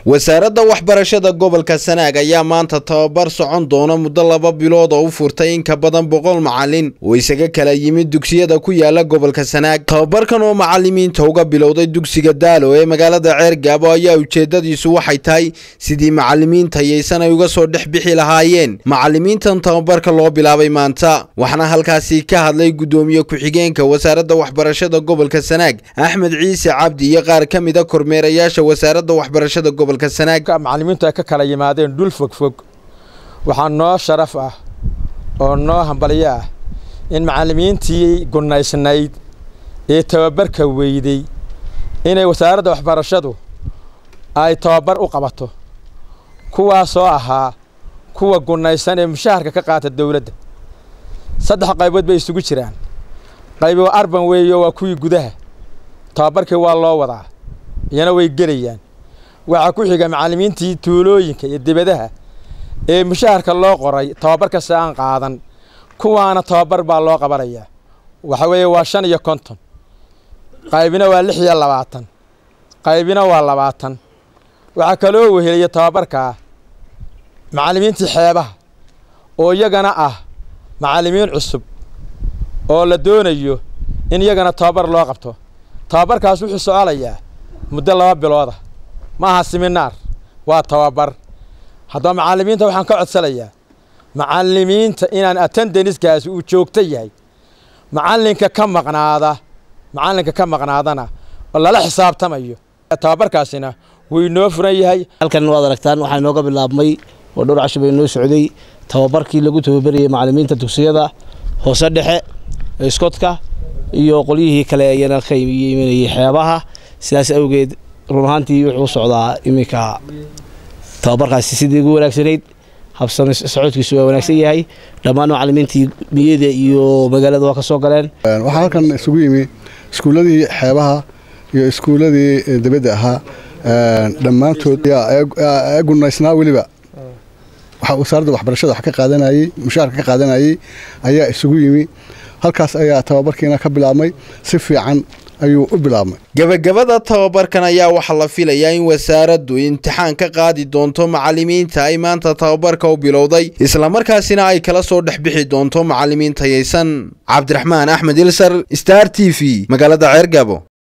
wasaaradda waxbarashada gobolka sanaag ayaa maanta tababar socon doona muddo laba bilood oo u furtay in ka badan boqol macalin oo isaga kala yimid dugsiyada ku yaala gobolka sanaag tababarkan oo macalimiinta uga bilowday dugsiga daalo ee magaalada ceergaabo ayaa ujeedadiisu waxay tahay sidii macalimiinta yaysan ay uga soo dhex bixi lahaayeen macalimiintan tababarka loo bilaabay maanta waxaana halkaasi ka hadlay guddoomiye ku-xigeenka wasaaradda waxbarashada gobolka sanaag axmed ciise cabdi iyo qaar ka mida kormeerayaasha wasaaradda waxbarashada gobolka sanaag macalimiintu ay ka kala yimaadeen dhul fogfog waxaa noo sharaf ah oo noo hambalyo ah in macalimiintii gunaysnayd ee tababarka weyday inay wasaaradda waxbarashadu ay tababar u qabato kuwaasoo ahaa kuwa gunaysan ee mushaharka ka qaata dowladda saddex qaybood bay isugu jiraan qaybi waa arban weeyo waa kuwii gudaha tababarkii waa loo wadaa iyana way gelayaan waxaa ku xiga macallimiintii tuulooyinka iyo dibadaha ee mushaharka loo qoray tababarkasi aan qaadan kuwaana tababar baa loo qabanayaa waxa weeye waa shan iyo konton qaybina waa lix iyo labaatan qaybina waa labaatan waxaa kaloo weheliya tababarkaa macallimiintii xeebaha oo iyagana ah macallimiin cusub oo la doonayo in iyagana tababar loo qabto tababarkaas wuxuu soconayaa muddo laba bilooda ma aha siminaar waa tababar haddaba macallimiinta waxaan ka codsanayaa macallimiinta inaan attendaniskaasi uu joogto yahay macallinka ka maqnaada macallinka ka maqnaadana oo lala xisaabtamayo tababarkaasina wuu inoo furan yahay halkan waad aragtaan waxaa inooga bilaabmay oo dhowr casho bay inoo socday tababarkii lagu tababarayay macallimiinta dugsiyada hoose dhexe iskotka iyo qolyihii kale ayana ka imanayay xeebaha sidaas awgeed run ahaantii wuxuu socdaa iminka tababarkaasi sidii ugu wanaagsanayd habsami socodkiisu waa wanaagsan yahay dhammaan macallimiintii miyada iyo magaalada waa ka soo galeen waxaa halkan isugu yimi iskuulladii xeebaha iyo iskuulladii dibadda ahaa dhammaantood ee gunaysnaa weliba waxaa wasaaradda waxbarashada wax ka qaadanayey mushaharka ka qaadanayey ayaa isugu yimi halkaas ayaa tababarkiina ka bilaabmay si fiican ayuu u bilaabmay gebagabada tababarkan ayaa waxaa la filayaa in wasaaraddu imtixaan ka qaadi doonto macallimiinta ay maanta tababarka u bilowday islamarkaasina ay kala soo dhex bixi doonto macallimiin tayaysan cabdiraxmaan axmed ilsar star t v magaalada ceergabo